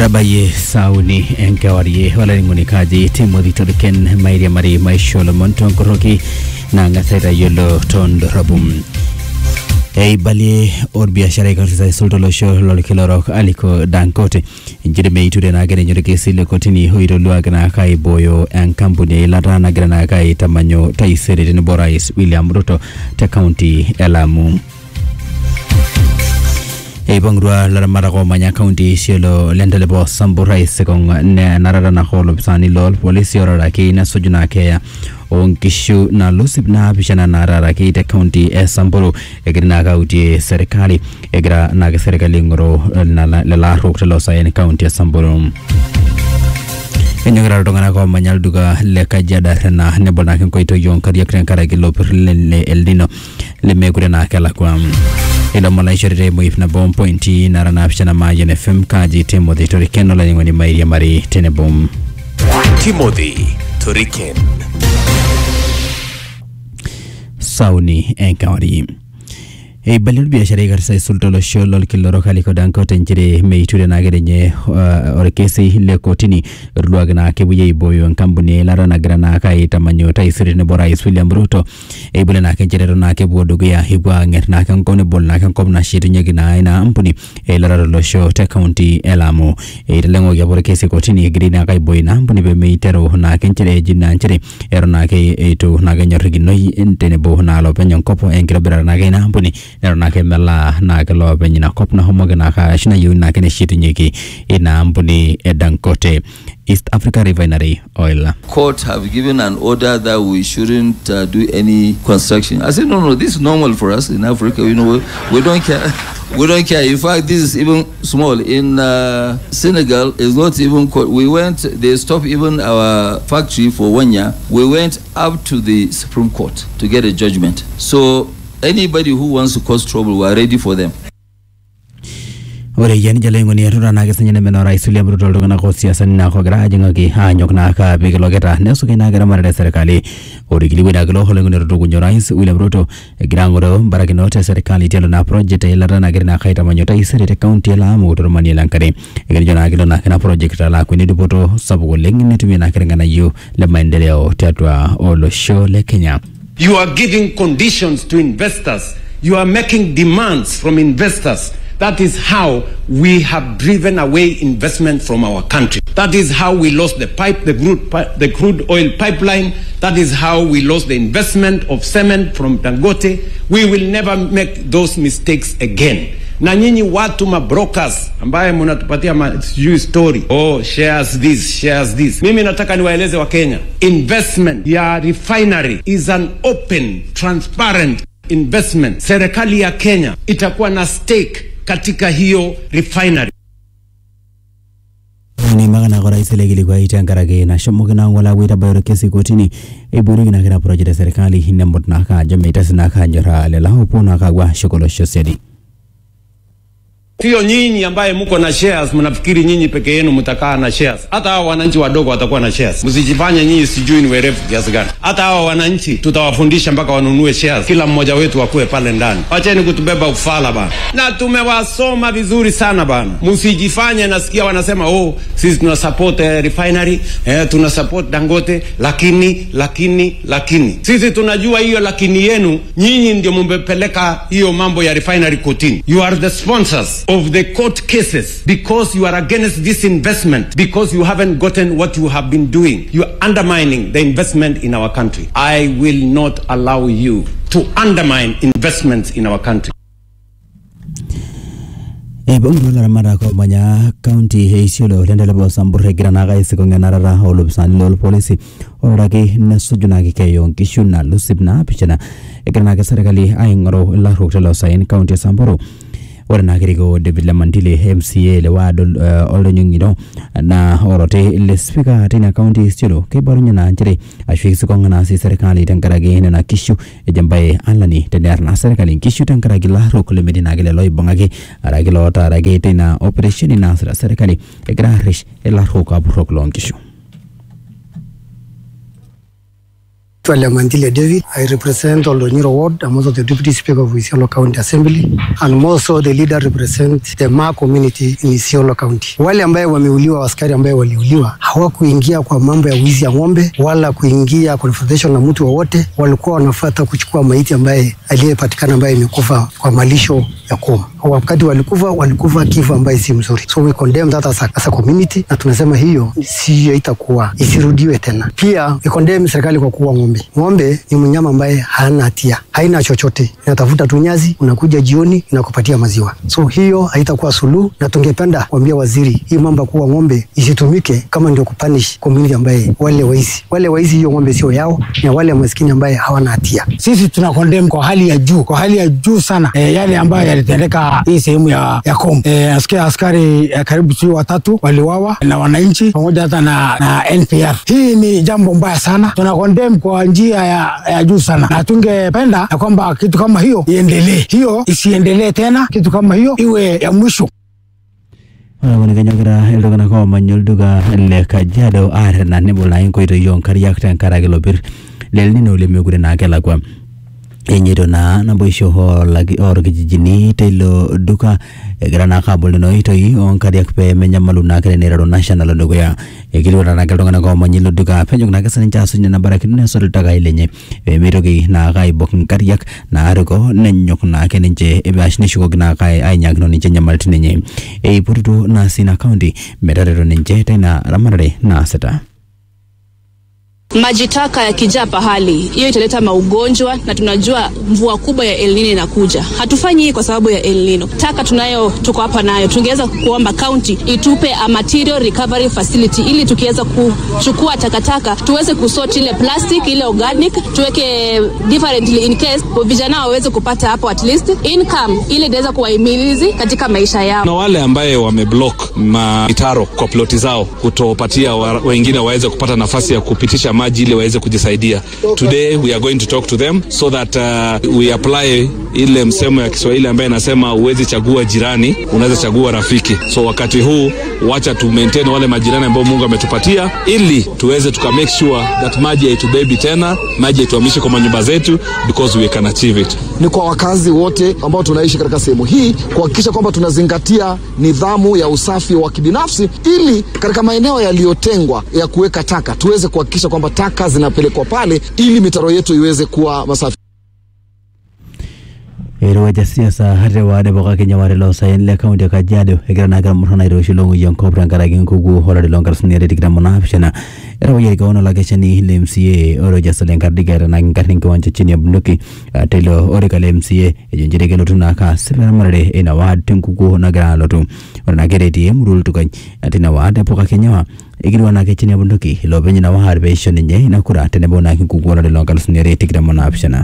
etabayie sauni enkewarie olaing'unikaji timothy tolken mairiamari maisho lomon tonkoroki nang'asa aitayiolo tondorropu eibalie orbiasharai karsisa aisul tolosho lolkila orok aliko dangote nchere meiture naake ninye orkesi le kotini oitoluaki naake aibooyo enkampuni eilata nagira naake aitamanyu taisere tenebo rais william ruto te kaunti e lamu eipang'utua laramatak oomanya kaunti isiolo lentelepo sambur aisikong nenarara nako olopisani loolpolisi oraraki nesuju naa keeya oonkishu nalus ip naapishana naararaki te kaunti e samburu egira naake autie serikali egira naake serikali aing'oru lelo arruok telo saen kaunti e samburu enyokita iltung'anak oomanya olduka le kajiado arrena nebol naake nkoitoi oonkariak tenkaraki ilo purr le El Nino lemekure naa kelakwa ilomon laishoritae emoip nabo mpointi nara naapishana Mayian FM kaji Timothy Toriken olainining'oni mairiamari tenebo Timothy Toriken. sauni enkewarie eibalie orbiasharai karsisa aisul tolosho lolkila orok aliko dangote nchere meiture naake ninye uh, orkesi le kotini etuluaki naa kepuoi aibooyo enkampuni eilata nagira naake aitamanyu taisere tenebo rais william ruto eibole naake nchere eton naake epuo dukuya epuo ang'er naake enkop nebol naake enkop nashetunyeki naa ina ampuni eilata tolosho te kaunti e lamu eiteleng'oki apa orkesi kotini egirai naake aibooyo ina ampuni pemeiteru naake nchere eji naa nchere eton naake eitu naake enyorrikinoi tenebo naa lopeny enkop enkitobirata naake ina ampuni neton naake melaa naake loopeny ina kop nahomoki naake ashu nayieuni naake neshetunyeki ina ampuni e dangote east africa refinery oil court have given an order that we shouldn't uh, do any construction. I said, no, no, this is normal for us in Africa. You know, we, we don't care. We don't care. In fact, this is even small. In uh, Senegal, it's not even. Co- we went. They stopped even our factory for one year. We went up to the Supreme Court to get a judgment. So anybody who wants to cause trouble, we are ready for them. ore yien jalo ing'oni etuta naake sinye nemen orais William Ruto iltung'anak osiasani naake ogira ajing'aki aanyok naake apik iloketa nesuki naake eramatare e serikali ore kilikuai naake ilo oloing'oni etutukunye orais William Ruto egira ang'oroo mbarakinot e serikali tialo naa project eilata nagira naake aitamanyu taisere te kaunti e Lamu tormanie lenkare ekirijo naake ilo naake ina project alaakwani dupoto sapuk oleng netumie naake irng'anayio le maendeleo tiatua olosho le Kenya You are giving conditions to investors. You are making demands from investors. That is how we have driven away investment from our country. That is how we lost the pipe, the crude, pi- the crude oil pipeline. That is how we lost the investment of cement from Dangote. We will never make those mistakes again. Na nyinyi watu mabrokers ambaye mnatupatia ma- sijui story oh shares this shares this mimi nataka niwaeleze wa Kenya investment ya refinery is an open transparent investment serikali ya Kenya itakuwa na stake katika hiyo refinery neimaka naake orais ele kilikuai tenkaraki nashomoki naa ng'ole apuo aitabaya orkesi kotini eiboorieki naake ina project e serikali nemut naake ajo meitasi naake anyoraa lelo opuo naake apuo ashuk olosho siadi Sio nyinyi ambaye mko na shares mnafikiri nyinyi peke yenu mtakaa na shares. Hata hao wananchi wadogo watakuwa na shares. Msijifanye nyinyi sijui ni werevu kiasi gani. Hata hao wananchi tutawafundisha mpaka wanunue shares. Kila mmoja wetu akuwe pale ndani. Wacheni kutubeba ufala bana. Na tumewasoma vizuri sana bana. Msijifanye nasikia wanasema oh sisi tuna support eh, refinery, eh, tuna support Dangote lakini lakini lakini. Sisi tunajua hiyo lakini yenu nyinyi ndio mmepeleka hiyo mambo ya refinery kotini. You are the sponsors of the court cases because you are against this investment because you haven't gotten what you have been doing. You are undermining the investment in our country. I will not allow you to undermine investments in our country. eibung'utua laramatak oomanya kaunti e isiolo lentelepo sambur egira naake aisikong enarata oolopisani loolpolisi ororaki nesuju naake keeya oonkishu nalus ip naapishana egira naake serikali aing'oru ilarruok telo saen kaunti e samburu ore naa kirikoo David Lemantile MCA le ward uh, oldonyong'iro na orote le spika teina kaunti e Isiolo keibarunye naa nchere ashu isikong naa sii serikali tenkaraki nena kishu ejo embaye alani tenear naa serikali nkishu tenkaraki ilarruok lemetii naake lelo oibung'aki araki lootaaraki teina operesheni naasita serikali egira arrish ilarruok apurrok loonkishu. Mandile David. I represent Oldonyiro Ward. I'm also the Deputy Speaker of Isiolo County Assembly and also the leader represent the Ma community in Isiolo County. Wale ambaye wameuliwa, askari ambaye waliuliwa hawakuingia kwa mambo ya wizi ya ng'ombe wala kuingia confrontation na mtu wowote, walikuwa wanafuata kuchukua maiti ambaye aliyepatikana ambaye imekufa kwa malisho ya koma. Wakati walikufa walikufa kifo ambaye si mzuri, so we condemn that as a, as a community, na tunasema hiyo siyo itakuwa isirudiwe tena. Pia we condemn serikali kwa kuua ng'ombe. Ng'ombe ni mnyama ambaye hana hatia, haina chochote, inatafuta tu nyasi, unakuja jioni inakupatia maziwa, so hiyo haitakuwa suluhu, na tungependa kuambia waziri hii mambo ya kuua ng'ombe isitumike kama ndio kupunish community ambaye wale waizi wale waizi, hiyo ng'ombe sio yao, na wale maskini ambaye hawana hatia. Sisi tuna condemn kwa hali ya juu, kwa hali ya juu sana e, yale ambayo yalitendeka hii sehemu ya, ya Kom. E, nasikia askari e, karibu sio watatu waliwawa na wananchi pamoja hata na, na NPR. Hii ni jambo mbaya sana, tuna condemn kwa njia ya, ya juu sana, na tungependa ya kwamba kitu kama hiyo iendelee, hiyo isiendelee tena, kitu kama hiyo iwe ya mwisho. ore kuni kenyogira iltung'anak oomanya olduka le kajiado aarrena nebo naa inkoitoi oonkariak tenkaraki lopir lelnino lemekure naa kelakwa enyeito naa naboisho oolaki- orkijijini teilo duka egira naa kaabol nena oitoi oonkariak pee menyamalu naake teneiteru national dukuya ekilikuana naake iltung'anak oomanya ilo duka penyok naake sininche aasuj nena barakinot nesot iltakai lenye pee meitoki naake aibok inkariak naaruko nenyok naake ninche ebash neshukoki naake ai- ainyakino ninche nyamalitin enye eipotutuo naa sina kaunti metareto ninche teina ramatare naasita Maji taka yakijaa pahali, hiyo italeta maugonjwa, na tunajua mvua kubwa ya El Nino inakuja. Hatufanyi hii kwa sababu ya El Nino. Taka tunayo, tuko hapa nayo, tungeweza kuomba county itupe a material recovery facility, ili tukiweza kuchukua takataka tuweze kusort ile plastic, ile organic, tuweke differently in case vijana waweze kupata hapo at least income, ili itaweza kuwahimilizi katika maisha yao. na wale ambaye wameblock mitaro kwa ploti zao kutopatia wa, wengine waweze kupata nafasi ya kupitisha maji ili waweze kujisaidia. Today we are going to talk to them so that uh, we apply ile msemo ya Kiswahili ambaye inasema huwezi chagua jirani, unaweza chagua rafiki. So wakati huu wacha tu maintain wale majirani ambao Mungu ametupatia ili tuweze tuka make sure that maji haitubebi tena, maji haituhamishi kwa manyumba zetu because we can achieve it. ni kwa wakazi wote ambao tunaishi katika sehemu hii kuhakikisha kwamba tunazingatia nidhamu ya usafi wa kibinafsi, ili katika maeneo yaliyotengwa ya kuweka taka tuweze kuhakikisha kwamba taka zinapelekwa pale, ili mitaro yetu iweze kuwa masafi. eirowuaja siasa ate waadepokaki nyawari loosaen le kaunti e kajiado egira naake irmurran airoshi loong'ueyie enkop tenkaraki enkukuo olari loonkalusuni are tikitam onaapishana etawuoyiari kewon olakeshani le mca orojas lenkardiga etanaki nkarn enkiwanja chini ya bunduki ah, teilo orika le mca ejo nchere kelotu naake asip eramatare eina waad tenkukuo nagira alotu ore naake eretie emurua oltukany ah, tina waad epokaki nyawa ekirua naake chini ya bunduki ilopeny ina waad peisho ninye ina kura tenebo naake enkukuo olari loonkalusuni are tikitam onaapishana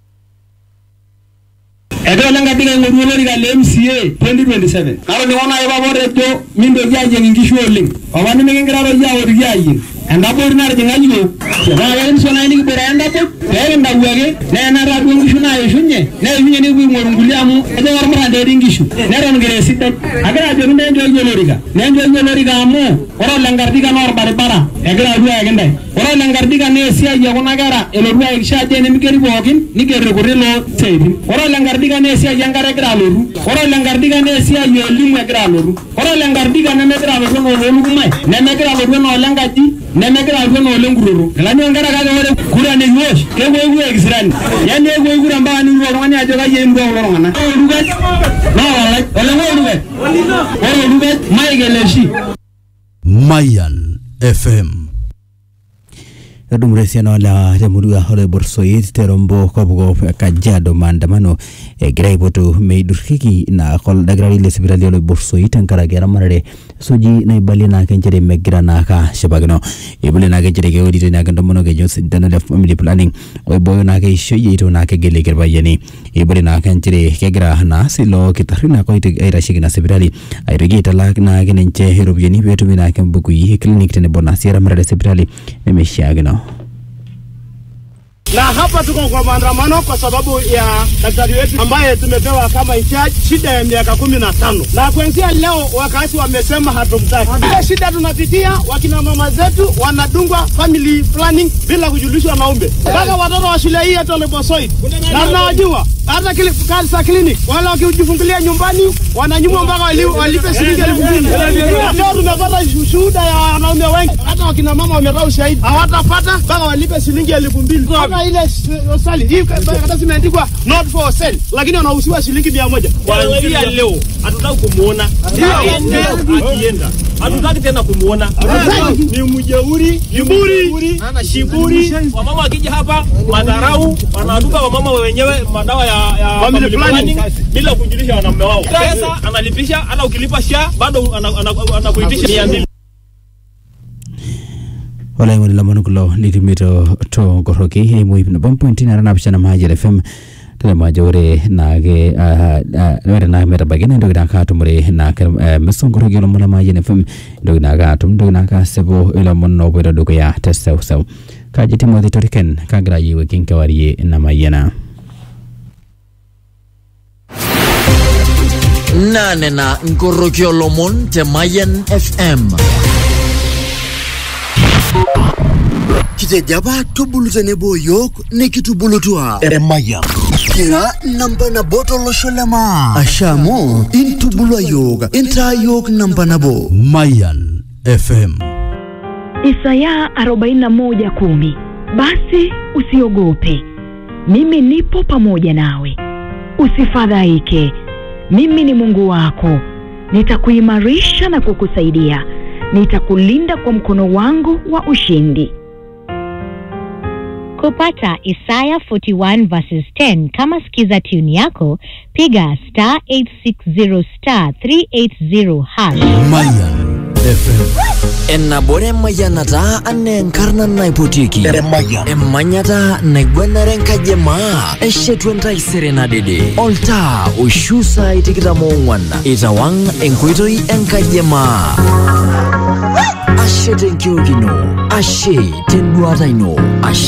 egira lenkadiga aing'oru olorika le MCA 2027 natoningo naaji papa otejo mintoki ayieng inkishu oleng papa nimikingira toki aotiki ayieng endabori natijing'a yiok naa kekinisho naaji nikiboitare endabor peekintau ake neenata duo nkishu naishunye neishunye nikipuo aing'oru nkulie amu ejo kormuran teetii nkishu neton kira esidai agira ajoki neenjooki olorika neenjooki olorika amu ore olenkardika naa orbaribara egira alotu ayaki ntae ore olenkardika naa esiai ekuna kera elotu ayakikisha ajo enimigeri pookin niger irkuti loo siaitin ore olenkardika naa esiai enkare egira alotu ore olenkardika naa esiai eelimu egira alotu ore olenkardika nemegira alotu enaa oloolukumai nemegira alotu enaa olenkaji nemegira alotu enaa olenkuroro elani onkera kake ore kura nikiwosh kepuo kura ekisirani yani epuo kura mpaka niru oltung'ani ajo kai eimua kulo tung'anak ore oltuket naa olai oleng'o oltuket ore oltuket Michael Eshi Mayan FM. etudumutua esiana olewa temurua oloibor soit terombo kopkop e kajiado maandamano egira aipotu meidurrieki naake oldakitari le sipitali oloibor soit tenkaraki eramatare suji naibalie naake nchere megira naake ashipakino eibalie naake nchere keoritoi naake ntomonok ejo sindano le family planning oibooyo naake eishoi eitu naake egelieki irpayiani eibalie naake nchere kegira naas ilo kitarri naake oite- aitasheki ina sipitali aitoki aitalak naake ninche iropiyiani peetumi naake mbukui e clinic tenebo naa sii eramatare e sipitali nemeishiakino na hapa tuko kwa maandamano kwa sababu ya daktari wetu ambaye tumepewa kama in charge shida ya miaka kumi na tano na kuanzia leo wakazi wamesema hatumtaki. Ile shida tunapitia, wakina mama zetu wanadungwa family planning bila kujulishwa na umbe, mpaka watoto wa shule hii hata Leposoit na tunawajua hata kili, kansa clinic wale wakijifungulia nyumbani wananyumwa mpaka wali- walipe shilingi elfu mbili. Leo tumepata shuhuda ya wanaume wengi, hata wakina mama wametoa ushahidi hawatapata mpaka walipe shilingi elfu mbili. Hata ile sali hii karatasi imeandikwa not for sale, lakini wanahusiwa shilingi mia moja. Kuanzia leo hatutaki kumuona akienda, hatutaki tena kumuona. Ni mjeuri, kiburi, shiburi. Wamama wakija hapa madharau, wanaduka wamama wenyewe madawa ya, ya Family family planning. planning bila kujulisha wanaume wao. Pesa analipisha, hata ukilipa sha bado ana- ana- anakuitisha mia mbili. olaing'oni lomon kulo litumito to nkoroki eimu ip nabo mpointi nara napishana maajel fm telemo ajo ore naake ah, ah, ore naake metabaiki na entoki naake atumore naake eh, miso nkoroki olomon le maajel fm entoki naake atum entoki naake asipu ilomon oopoito dukuya te seuseu kaji timothy toriken kagira ayiewuaki nkewarie namayiana naanena nkoroki olomon te Mayan FM. kitejo apa tubulu tenebo yiok nikitubulutua eremayian kira namba nabo tolosho le maa asha amu intubulua yiok intaa yiok namba nabo Mayan FM. Isaya 41:10 Basi usiogope, mimi nipo pamoja nawe, usifadhaike, mimi ni Mungu wako, nitakuimarisha na kukusaidia, nitakulinda kwa mkono wangu wa ushindi. Kupata Isaya 41 verses 10 kama skiza tune yako, piga star 860 star 380 hash. Mayan FM. enabore mayanata ane enkarna naipotieki Eremayian. emanyata naigwanare nkajemaa eshetu entaisere nadede oltaa oishu saai tikitam oong'uan itawang enkoitoi enkajemaa ashe tenkiokino ashe tenduata ino ashe